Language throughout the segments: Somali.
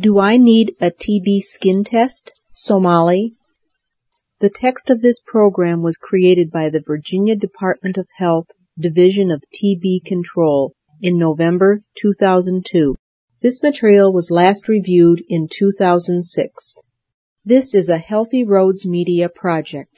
Do I need a TB skin test? Somali. The text of this program was created by the Virginia Department of Health Division of TB Control in November 2002. This material was last reviewed in 2006. This is a Healthy Roads Media project.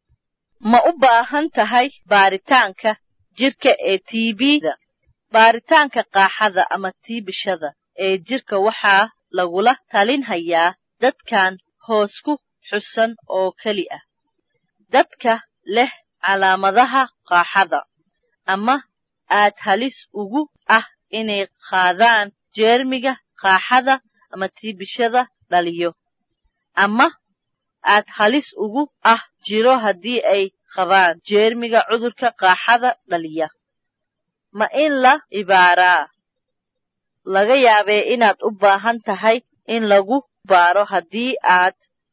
ma u baahan tahay baaritaanka jirka ee tbda baaritaanka qaaxada ama tiibishada ee jirka waxaa lagula talinhayaa dadkan hoos ku xusan oo keli ah dadka leh calaamadaha qaaxada ama aad halis ugu ah inay qaadaan jeermiga qaaxada ama tiibishada dhaliyo ama aad halis ugu ah jiro haddii ay qabaan jeermiga cudurka qaaxada dhaliya ma in la ibaaraa laga yaabee inaad u baahan tahay in lagu baaro haddii aad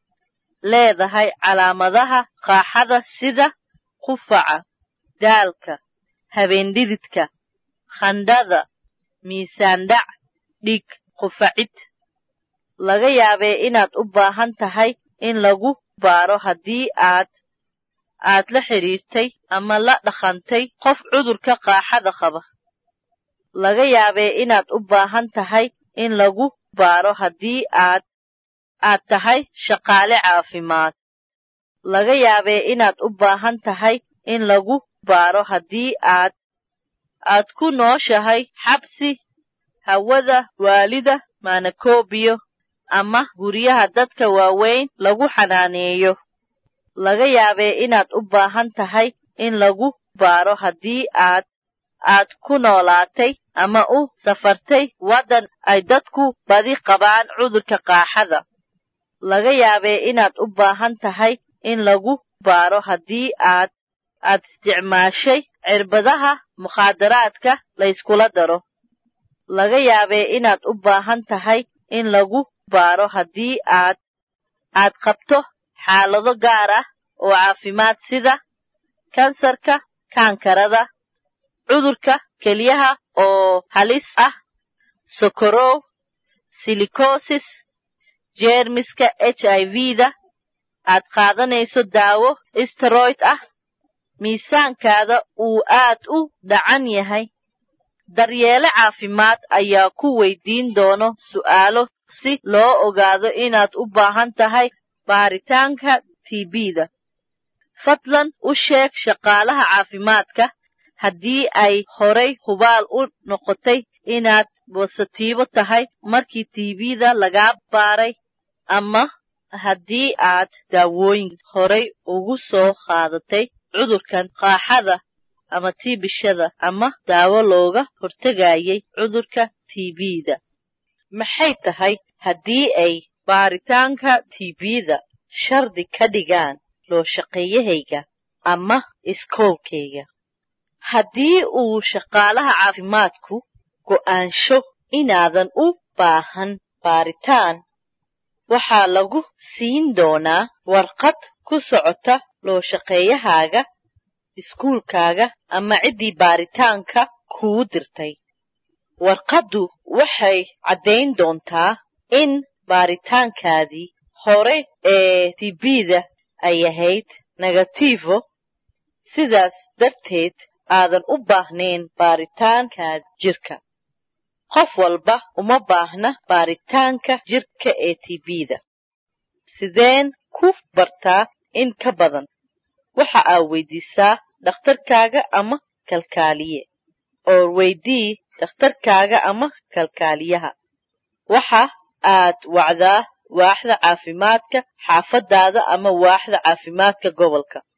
leedahay calaamadaha qaaxada sida qufaca daalka habeendhididka khandhada miisaandhac dhig qufacid laga yaabee inaad u baahan tahay in lagu baaro haddii aad aad la xidhiirtay ama la dhaqantay qof cudurka qaaxada qaba laga yaabee inaad u baahan tahay in lagu baaro haddii aad aad tahay shaqaale caafimaad laga yaabee inaad u baahan tahay in lagu baaro haddii aad aad ku nooshahay xabsi hawada waalida maanakobiyo ama guryaha dadka waaweyn lagu xanaaneeyo laga yaabee inaad u baahan tahay in lagu baaro haddii aad aad ku noolaatay ama u safartay waddan ay dadku badi qabaan cudurka qaaxada laga yaabee inaad u baahan tahay in lagu baaro haddii aad aad isticmaashay cirbadaha mukhaadaraadka layskula daro laga yaabee inaad u baahan tahay in lagu baaro haddii aad aad qabto xaalado gaar ah oo caafimaad sida kansarka kaankarada cudurka kelyaha oo halis ah sokorow silikosis jeermiska h i v-da aad qaadanayso daawo steroid ah miisaankaada uu aad u dhacan yahay daryeele caafimaad ayaa ku weydiin doono su'aalo si loo ogaado inaad u baahan tahay baaritaanka tbda fadlan u sheeg shaqaalaha caafimaadka haddii ay horay hubaal u noqotay inaad bositiibo tahay markii tbda lagaa baaray ama haddii aad daawooyin horay ugu soo qaadatay cudurkan qaaxada ama tiibishada ama daawo looga hortegayay cudurka tbda maxay tahay haddii ay baaritaanka tbda shardi ka dhigaan loo shaqeeyahayga ama iskoolkayga haddii uu shaqaalaha caafimaadku go'aansho inaadan u baahan baaritaan waxaa lagu siin doonaa warqad ku socota loo shaqeeyahaaga iskuulkaaga ama ciddii baaritaanka kuu dirtay warqaddu waxay caddayn doontaa in baaritaankaadii hore ee tbda ay ahayd negativo sidaas darteed aadan u baahnayn baaritaanka jirka qof walba uma baahna baaritaanka jirka ee tbda sideen ku bartaa in ka badan waxa aad weydiisaa dhakhtarkaaga ama kalkaaliye oo weydii dhakhtarkaaga ama kalkaaliyaha waxa aad wacdaa waaxda caafimaadka xaafadaada ama waaxda caafimaadka gobolka